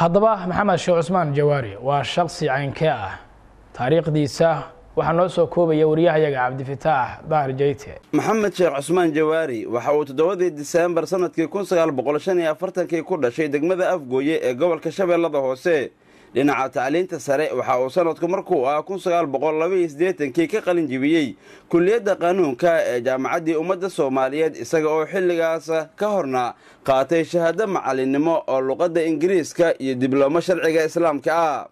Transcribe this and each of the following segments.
haddaba maxamed sheekh cusmaan jawaari waa shaksi caynkee ah taariikhdiisa waxaa noo soo koobaya wariyahayaga cabdifataax dahir jeyte maxamed sheekh cusmaan jawaari waxa uu toddobadii diseembar sanadkii kun sagaal boqol shan iyo afartankii ku dhashay degmada afgooye ee gobolka shabeellada hoose dhinaca tacliinta sare waxa uu sanadku markuu ah kun sagaal boqol labaiyo siddeetankii ka qalin jibiyey kulliyadda qanuunka ee jaamacaddii ummadda soomaaliyeed isaga oo xilligaas ka horna qaatay shahaado macalinimo oo luqadda ingiriiska iyo diblomo sharciga islaamka ah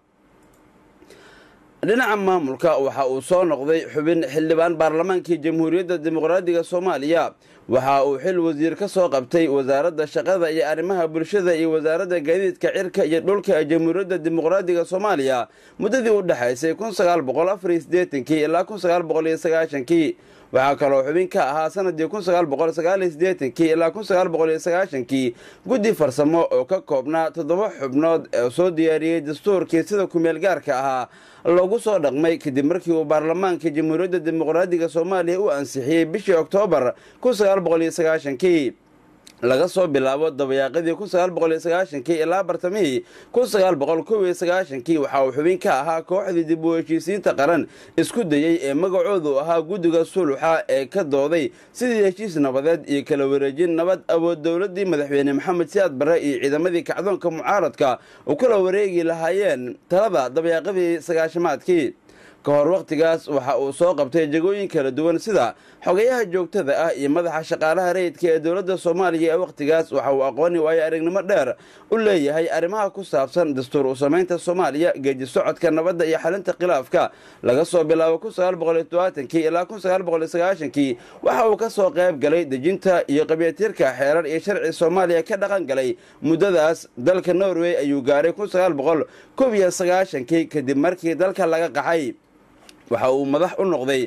dhinaca maamulka waxa uu soo noqday xubin xildhibaan baarlamaankii jamhuuriyadda dimuqraadiga soomaaliya waxa uu xil wasiir ka soo qabtay wasaaradda shaqada iyo arrimaha bulshada iyo wasaaradda gaadiidka cirka iyo dhulka ee jamhuuriyadda dimuqraadiga soomaaliya muddadii u dhexaysay kun sagaal boqol afariyo siddeetankii ilaa kun sagaal boqol iyo sagaashankii waxaa kaloo xubin ka ahaa sanadii kun sagaal boqol sagaaliyo siddeetankii ilaa kun sagaal boqol iyo sagaashankii guddi farsamo oo ka koobnaa toddoba xubnood oo soo diyaariyey dastuurkii sida kumeel gaarka ahaa loogu soo dhaqmay kadib markii uu baarlamaanka jamhuuriyadda dimuqraadiga soomaaliya u ansixiyey bishii oktoobar kun sagaal boqol iyo sagaashankii laga soo bilaabo dabayaaqadii kun sagaal boqol iyo sagaashankii ilaa bartamihii kun sagaal boqol kow iyo sagaashankii waxa uu xubin ka ahaa kooxdii dib u heshiisiinta qaran isku dayey ee magacoodu ahaa guddiga suluxa ee ka dooday sidii heshiis nabadeed iyo kala wareejin nabad awood dowladii madaxweyne maxamed siyaad barre iyo ciidamadii kacdoonka mucaaradka u kala wareegi lahaayeen talada dabayaaqadii sagaashamaadkii ka hor wakhtigaas waxa uu soo qabtay jegooyin kala duwan sida xogayaha joogtada ah iyo madaxa shaqaalaha rayidka ee dowladda soomaaliya ee wakhtigaas waxa uu aqooni waayo aragnimo dheer u leeyahay arrimaha ku saabsan dastuur u samaynta soomaaliya geeji socodka nabadda iyo xalinta khilaafka laga soo bilaabo kun sagaal boqol iyo todobaatankii ilaa kun sagaal boqol iyo sagaashankii waxa uu ka soo qayb galay dejinta iyo qabyatiirka xeerar iyo sharci soomaaliya ka dhaqan galay muddadaas dalka norway ayuu gaaray kun sagaal boqol kob iyo sagaashankii kadib markii dalka laga qaxay waxa uu madax u noqday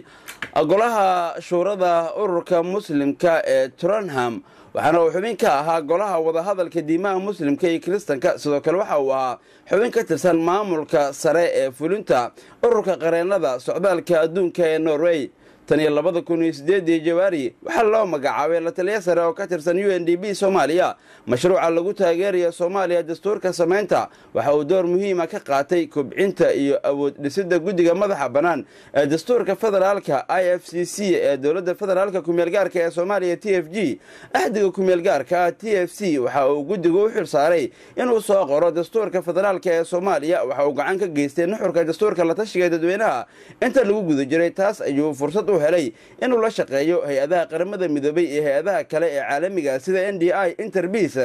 golaha shuurada ururka muslimka ee turanham waxaana uu xubin ka ahaa golaha wadahadalka diimaha muslimka iyo kiristanka sidoo kale waxa uu ahaa xubin ka tirsan maamulka sare ee fulinta ururka qareennada socdaalka adduunka ee norway tan iyo labada kun iyo sideedii jawaari waxaa loo magacaabay la taliya sare oo ka tirsan u n d b soomaaliya mashruuca lagu taageeraya soomaaliya dastuurka samaynta waxa uu door muhiima ka qaatay kobcinta iyo awood dhisidda guddiga madaxa bannaan ee dastuurka federaalka i f c c ee dowladda federaalka kumeelgaarka ee soomaaliya t f g axdiga kumeelgaarka t f c waxa uu guddigu u xil saaray inuu soo qoro dastuurka federaalka ee soomaaliya waxa uu gacan ka geystay nuxurka dastuurka la tashiga dadweynaha inta lagu guda jiray taas ayuu fursad helay inuu la shaqeeyo hay-adaha qaramada midoobay iyo hay-adaha kale ee caalamiga sida n d i interbis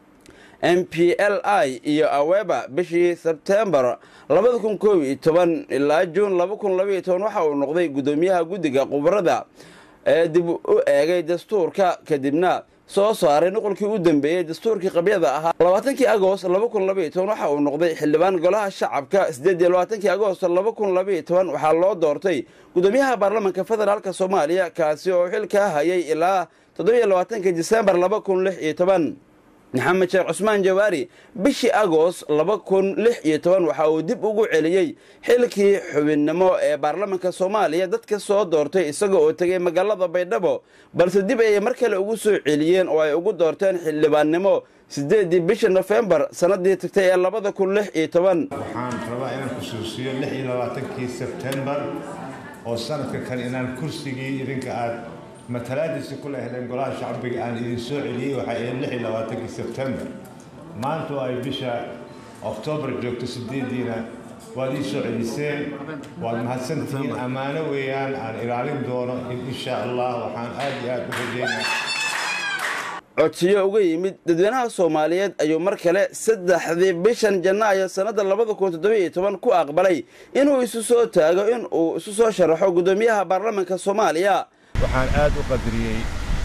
m p l i iyo aweba bishii sebtembar labada kun koob iyo toban ilaa juun laba kun labaiyo toban waxa uu noqday guddoomiyaha guddiga khubarada ee dib u eegay dastuurka kadibna soo saaray nuqolkii u dambeeyey dastuurkii qabyada ahaa labaatankii agost laba kun labaiyo toban waxa uu noqday xildhibaan golaha shacabka siddeed iyo labaatankii agost laba kun labaiyo toban waxaa loo doortay guddoomiyaha baarlamanka federaalk soomaaliya kaasi oo xilkaa hayay ilaa toddobiyo labaatanka disembar laba kun lix iyo toban maxamed sheekh cusmaan jawaari bishii agost laba kun lix iyo toban waxa uu dib ugu celiyey xilkii xubinnimo ee baarlamanka soomaaliya dadka soo doortay isaga oo tegay magaalada baydhabo balse dib ayay mar kale ugu soo celiyeen oo ay ugu doorteen xildhibaannimo siddeedii bisha nofembar sannadii tagtay ee labada kun lix iyo toban waxaan rabaa inaan xusuusiyo lix iyo labaatankii sebtembar oo sanadka kale inaan kursigii idinka aad matalaadiisa ku lehdeen golaha shacbiga aan idin soo celiyey waxay ahayd lix iyo labaatankii sebtembar maanta oo ay bisha oktoobar joogto sideediina waad ii soo celiseen waad mahadsantihiin ammaano weeyaan aan ilaalin doono insha allah waxaan aad iyo aad u rajeynaa codsiyo uga yimid dadweynaha soomaaliyeed ayuu mar kale saddexdii bishan janaayo sannadda labada kun toddobiiyo toban ku aqbalay inuu isu soo taago in uu isu soo sharaxo guddoomiyaha baarlamanka soomaaliya waxaan aad u qadariyey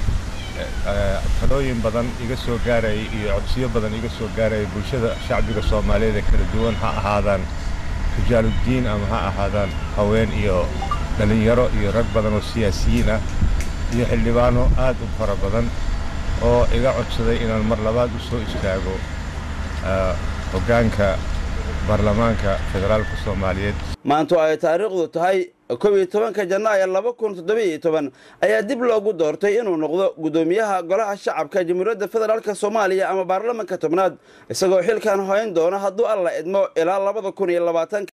talooyin badan iga soo gaarayay iyo codsiyo badan iga soo gaarayay bulshada shacbiga soomaaliyeed ee kala duwan ha ahaadaan rijaaluddiin ama ha ahaadaan haween iyo dhallinyaro iyo rag badan oo siyaasiyiin ah iyo xildhibaano aad u fara badan oo iga codsaday inaan mar labaad u soo istaago hoggaanka baarlamaanka federaalka soomaaliyeed maanto ay taariikhdu tahay kow iyo tobanka janaayo laba kun toddobiiyo toban ayaa dib loogu doortay inuu noqdo guddoomiyaha golaha shacabka jamhuuriyadda federaalk soomaaliya ama baarlamanka tobnaad isagoo xilkan hoyn doona hadduu alla idmo ilaa labada kun iyo labaatanka